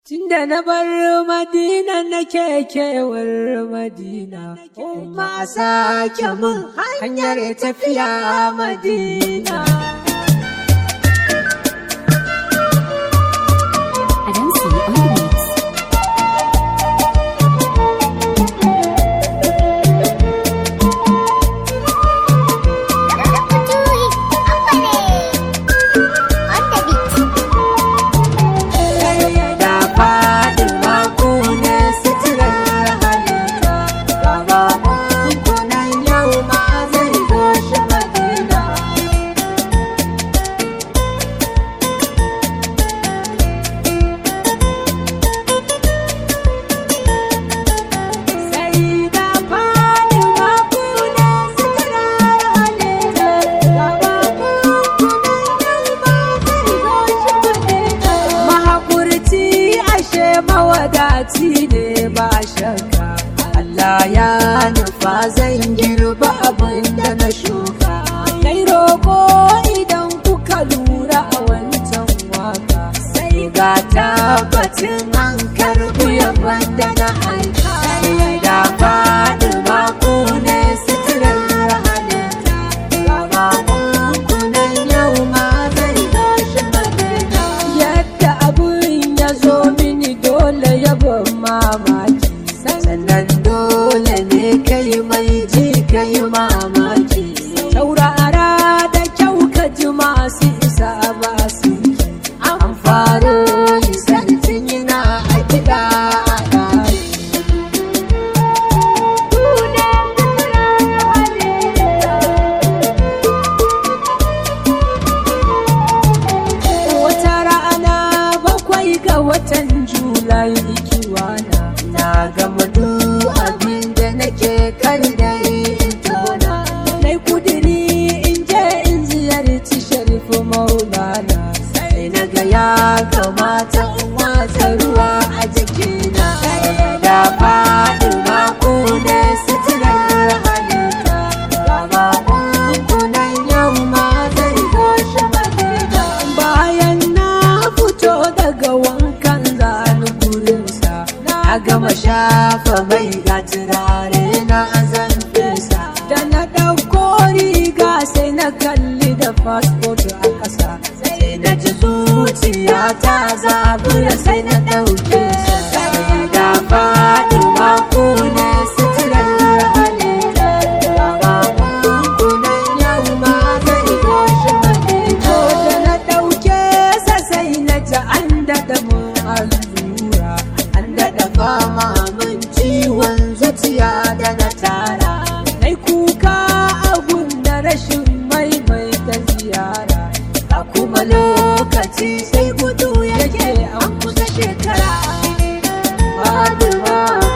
Tunda na bar Madina nake kewar Madina, kuma sake mun hanyar tafiya Madina. Adamsi on the mix. Da Fatima ku ne suturar halitta, gaba kunan yau ma zai zo shi Madina. Sai da Fatima ku ne suturar halitta, gaba kunan yau ma zai zo shi Madina. Mahaƙurci ashe mawadaci ne ba shakka. Allah ya nufa zan girba abin da na shuka. Kai roƙo idan kuka lura a wancan waka. Sai ga tabbacin an karɓi yaban da na aika. Sai da faɗi ku ne suturar halitta. Gama kunan yau ma zai gashi madina. Yadda abin ya zo mini dole yabon mamaki. Sannan dole ne kai mai ji kai mamaki. Saurara da kyau ka ji masu isa ba su An faro yi sartin yana a kiɗa a ɗaki. Wata rana bakwai ga watan Julai ikiwana na gama duk abin da nake kar da in tona. Nai kudiri in je in ziyarci sharifu maulana. Sai na ga ya kamata in watsa ruwa a jikina. Da faɗi mako ne suturar halitta. Gama kunkunan yau ma zai goshi madina. Bayan na fito daga wankan zani gurinsa. Na gama shafa mai ga turare na zan fesa. Da na ɗauko riga sai na kalli da fasfot a ƙasa. Sai na ji zuciya ta zabura sai na ɗauke sa. Sai da faɗi mako ne suturar halitta. Gaba kunkunan yau ma zai goshi madina. Da na ɗauke sa sai na ji an daɗa mun allura. An daɗa fama min ciwon zuciya da na tara. Nai kuka abun da rashin maimaita ziyara. Ga kuma lokaci sai gudu yake an kusa shekara. Faduwa.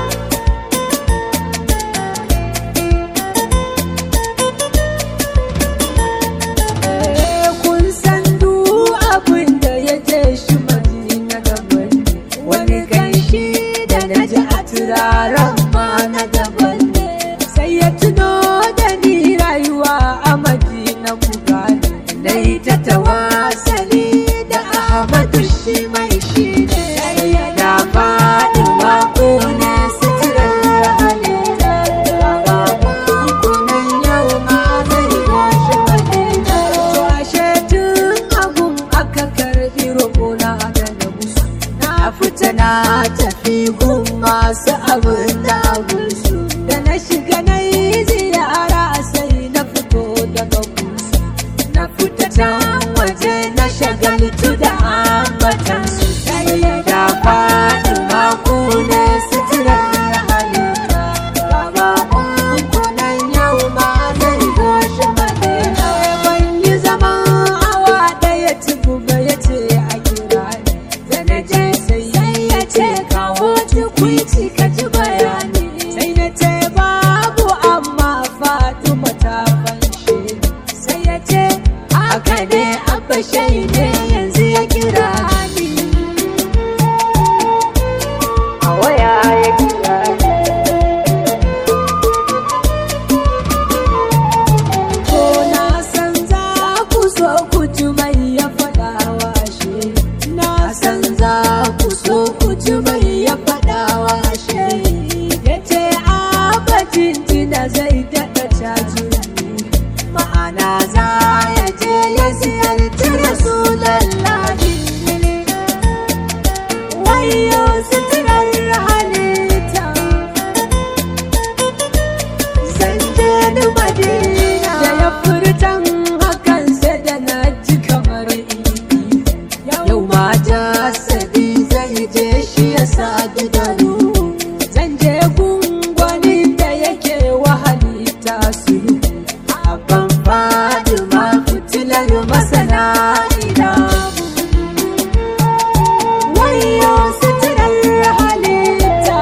Eh, kun san duk abin da ya je shi madina daban ne wani ganshi da na ji a turaren ma na daban ne sai ya tuno da ni rayuwa a madina ku gane na yi ta tawasali da ahmadu shi mai shi ne da faɗi mako ne suturar halitta ba kunkunan yau ma zai gashi madina to ashe tun abun aka karɓi roƙona da na musu na fita na tafi gun masu abin da abinsu da na shiga na yi ziyara sai na fito daga kusu na fita can waje na shagaltu da ambatansu sai da faɗi mako ne suturar halitta gaba kunkunan yau ma zai goshi madina ban yi zaman awa ɗaya tukuba ya ce a kira ni da na je sai ya ce kawo tukwici ka ji bayani sai na ce babu amma mutumin ya faɗa wa shi ya ce abacin tina zai daɗa caji ma'ana za ya je ya ziyarci rasulallahi wayo suturar halitta zan je ni madina da ya furtan hakan sai da na ji kamar ibi yau ma jasadi zai je shi ya sadu da ruhu zan je gungwanin da yake wahali su abban fadima fitilar masana idamu wayo suturar halitta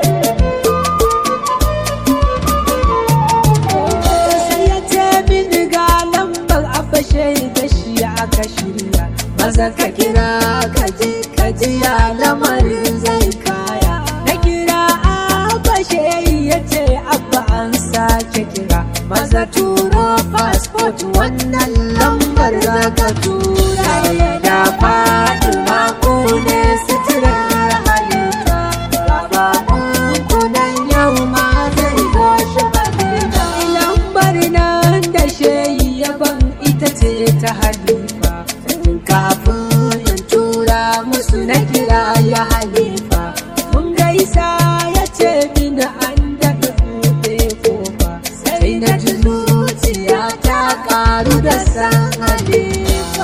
sai ya ce mini ga lambar abashe da shi aka shirya maza ka kira ka ji ka ji ya lamarin zai kaya na kira abashe ya ce abba an sake kira maza turo passport wannan lambar za ka tura da faɗi mako ne suturar halitta gaba kunan yau ma zai zo shi madina lambar nan da shehi yaban ita ce ta halifa kafin in tura musu na kira ya halifa mun gaisa ya ce mini an daɗa buɗe kofa sai na ji zuciya ta ƙaru da san halifa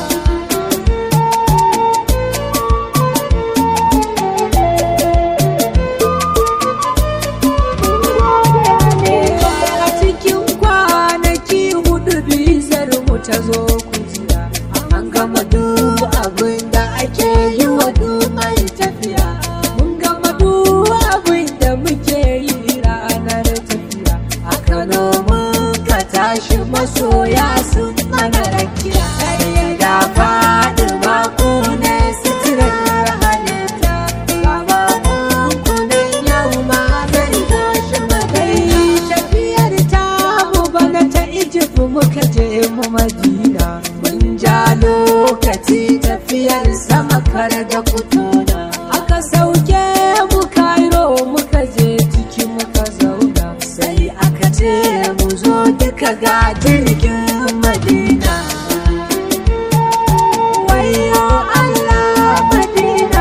a cikin kwanaki hudu bizar mu ta zo kujiya an gama duk abin da ake yi wa duk mai tafiya mun gama duk abin da muke yi ranar tafiya a kano mun ka tashi masoya sun mana rakiya sai da faɗi mako ne suturar halitta gaba kunan yau ma zai zo shi madai tafiyar ta mu bana ta Egypt muka je mu Madina mun ja lokaci tafiyar sama kar da kutuna aka sauke mu Cairo muka je ciki muka zauna sai aka ce mu zo duka ga jirgin Madina wayo Allah Madina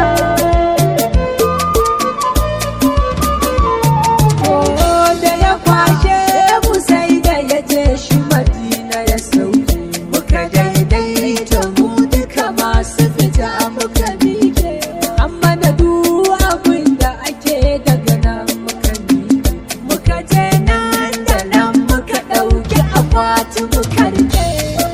da ya kwashe mu sai da ya je shi madina ya sauke muka daidaita mu duka masu fita muka miƙe amma da duk abin da ake daga nan muka miƙe muka je nan da nan muka ɗauki akwati muka rike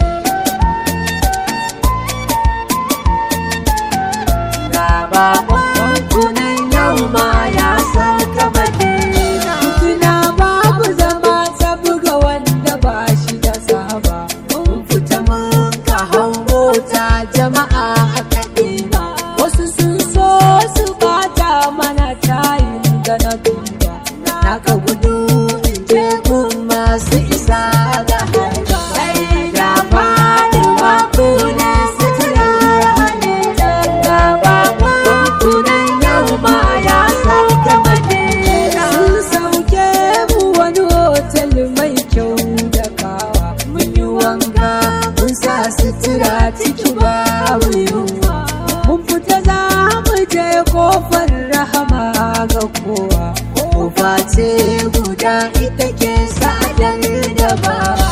Gaba kunan yau ma ya sauka madina Tuna babu zama buga wanda ba shi da saba Mun fita mun ka hau mota jama'a a kadina Wasu sun so su bata mana tayin da na duba Na ka gudu in je gun masu isa da harba Sai da fadi mako ne suturar halitta Gaba kunan yau ma ya sauka madina Sun sauke mu wani hotel mai kyau da kawa Mun yi wanka mun sa sutura ciki babu yunwa Mun fita za mu je kofar rahama ga kowa Kofa ce guda ita ke sadar da bawa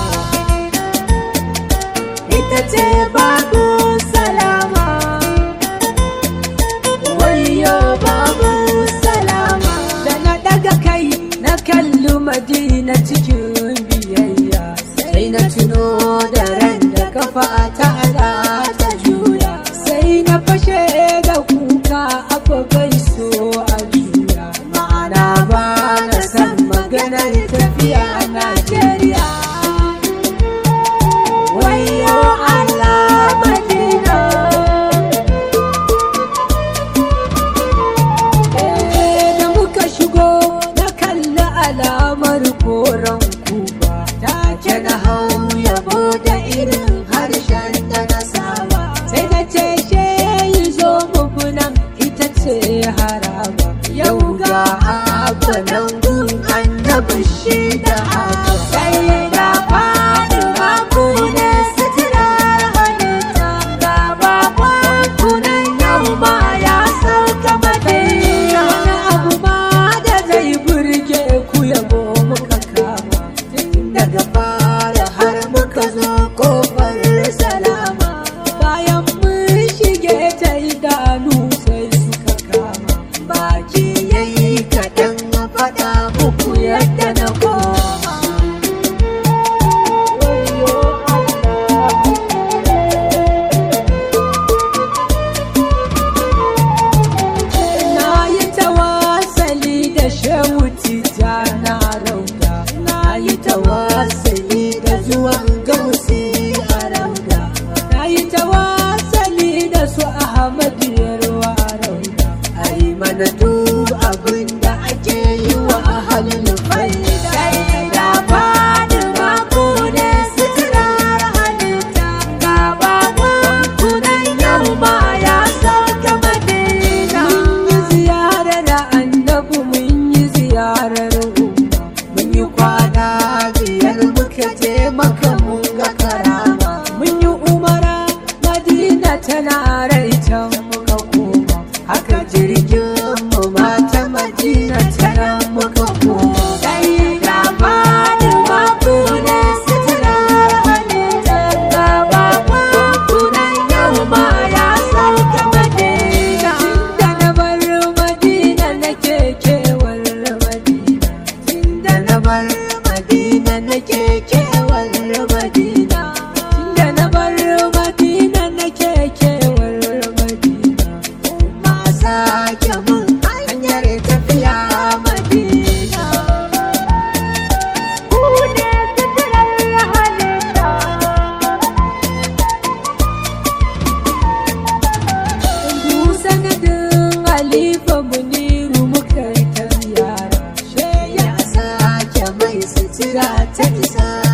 Ita ce babu salama wayo babu salama da na daga kai na kalli madina cikin biyayya sai na tuno da ran da kafa ta ala ta juya sai na fashe da kuka abu bai so a juya ma'ana ba na san maganar tafiya a najeriya wayo allah madina da muka shigo na kalli alamar koren duk abin da ake yi wa ahalin faida sai da fadi mako ne suturar halitta ga bakon kunan yau ma ya sauka madina mun yi ziyarar annabi mun yi ziyarar umma mun yi kwana biyar muka je maka mun ga karama mun yi umara madina tana rai can muka koma haka jirgin mu mata madina tana muka koma sai da fadi mako ne suturar halitta ga bakon kunan yau ma ya sauka madina tunda na bar madina nake kewar madina tunda na bar madina nake kewar madina tunda na bar madina nake kewar madina kuma sake mun hanyar tafiya madina ku ne suturar halitta Du sanadin Halifa Muniru muka yi ta ziyara. She ya sake mai sutura ta isa